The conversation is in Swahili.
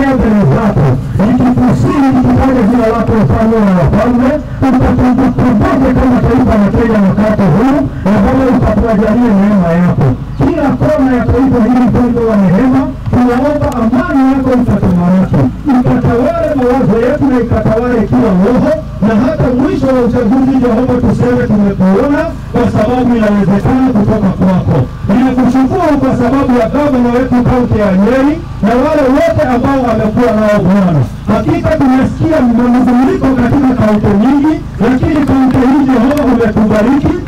mbele zako nikikusii nikitaja jina lako mfalme wa wafalme ukatukumbuke kama taifa la Kenya wakati huu na Bwana ukatuajalie neema yako kila kona ya taifa hili Mungu wa rehema tunaomba amani yako ikatamalaki ikatawale mawazo yetu na ikatawale kila roho na hata mwisho wa uchaguzi Jehova tuseme tumekuona kwa sababu inawezekana kutoka kwako ninakushukuru kwa sababu ya gavana wetu kaunti ya Nyeri na wale wote ambao amekuwa nao Bwana hakika tumesikia mnunguliko katika kaunti nyingi lakini kaunti hii Jehova umetubariki